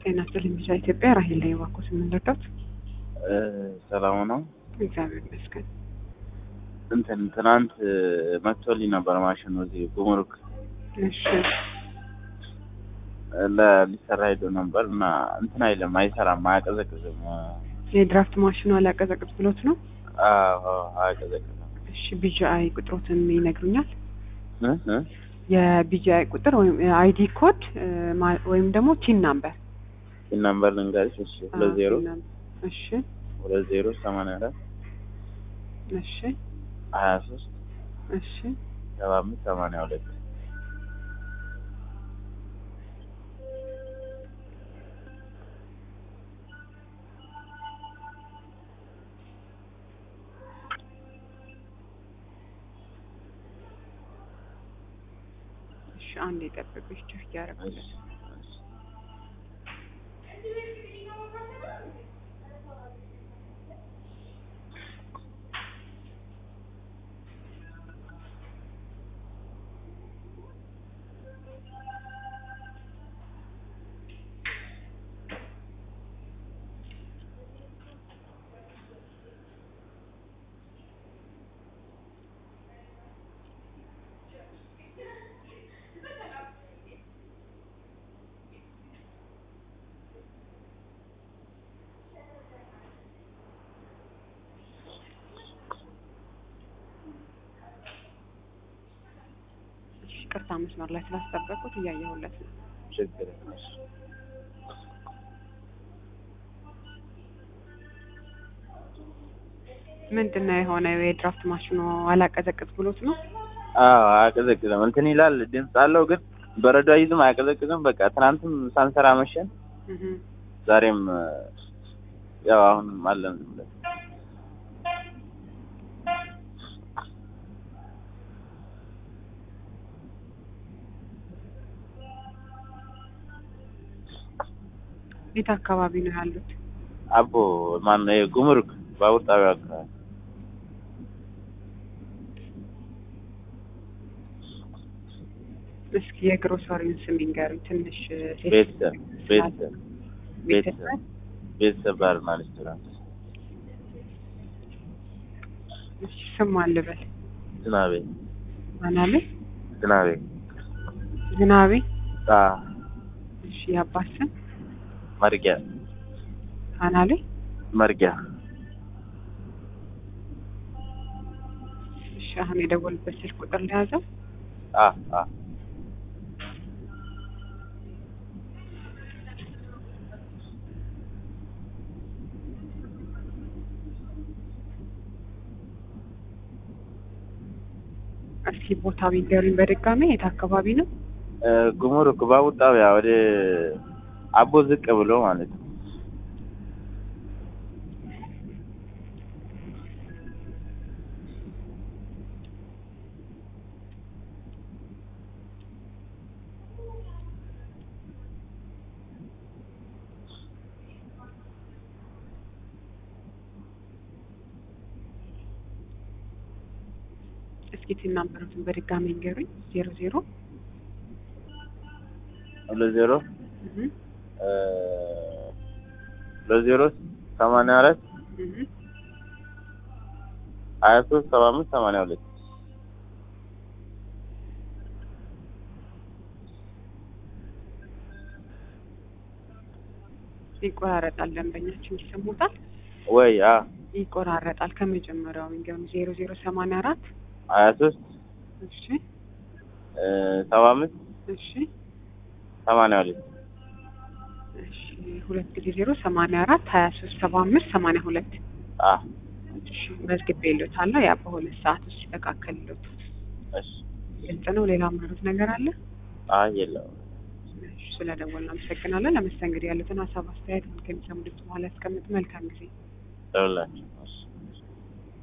ጤና ይስጥልኝ ብቻ ኢትዮጵያ ራሄል ላይ እባክዎት የምንረዳት ሰላም ነው። እግዚአብሔር ይመስገን። እንትን ትናንት መጥቶልኝ ነበር ማሽኑ እዚህ ጉምሩክ እሺ ለ- ሊሰራ ሄዶ ነበር እና እንትን አይልም፣ አይሰራም፣ አያቀዘቅዝም። የድራፍት ማሽኑ አላቀዘቅዝ ብሎት ነው። አዎ አያቀዘቅዝም። እሺ ቢጂአይ ቁጥሮትን ይነግሩኛል? እ እ የቢጂአይ ቁጥር ወይም አይዲ ኮድ እ ማ- ወይም ደግሞ ቲን ናምበር ይህ ነምበር ልንገርሽ። እሺ ሁለት ዜሮ እሺ ሁለት ዜሮ ሰማንያ አራት እሺ ሀያ ሶስት እሺ ሰባ አምስት ሰማንያ ሁለት እሺ አንድ የጠበቁች ቸክ እያደረጉለት እሺ ቅርታ መስመር ላይ ስላስጠበቁት እያየሁለት ነው። ችግር የለም። እሺ ምንድን ነው የሆነው? የድራፍት ማሽኑ አላቀዘቅዝ ብሎት ነው። አዎ አያቀዘቅዝም። እንትን ይላል ድምፅ አለው ግን በረዶ አይዝም፣ አያቀዘቅዝም። በቃ ትናንትም ሳንሰራ መሸን፣ እህ ዛሬም እ፣ ያው አሁንም አለን ዝም ብለን የት አካባቢ ነው ያሉት? አቦ ማን ነው ጉምሩክ ባቡር ጣቢያ አካባቢ እስኪ የግሮሰሪውን ስም ይንገሩኝ ትንሽ እ፣ ቤተሰብ ቤተሰብ ቤተሰብ ቤተሰብ ባርና ሬስቶራንት እሺ ስም አልበል ዝናቤ አናሌ ዝናቤ ዝናቤ አ እሺ የአባት ስም መርጊያ አናሌ መርጊያ እሺ አሁን የደወሉበት ስልክ ቁጥር ለያዘው አ አ እስኪ ቦታ ቢንገሩኝ በድጋሚ የት አካባቢ ነው? እ፣ ጉምሩክ ባቡር ጣቢያ ወደ አቦ ዝቅ ብሎ ማለት ነው። እስኪ ቲን ናምበሩትን በድጋሚ ይንገሩኝ። ዜሮ ዜሮ ሁለት ዜሮ እህ እ፣ ሁለት ዜሮ ሰማንያ አራት እህ ሀያ ሶስት ሰባ አምስት ሰማንያ ሁለት ይቆራረጣል። ደንበኛችን ይሰሙታል። ወይ አ ይቆራረጣል። ከመጀመሪያው ይንገሩኝ። ዜሮ ዜሮ ሰማንያ አራት ሀያ ሶስት እሺ እ፣ ሰባ አምስት እሺ ሰማንያ ሁለት እሺ ሁለት ጊዜ ዜሮ ሰማንያ አራት ሀያ ሶስት ሰባ አምስት ሰማንያ ሁለት አ እሺ መዝግቤ ይሎታለሁ። ያ በሁለት ሰዓት ውስጥ ይስተካከል ይሎታል። እሺ ግልጽ ነው። ሌላ ምሩት ነገር አለ? አይ የለውም። እሺ ስለደወልን አመሰግናለን። ለመስተንግዶ ያሉትን ሀሳብ አስተያየት ከሚሰሙ ድምጽ በኋላ ያስቀምጥ። መልካም ጊዜ ደውላችሁ እሺ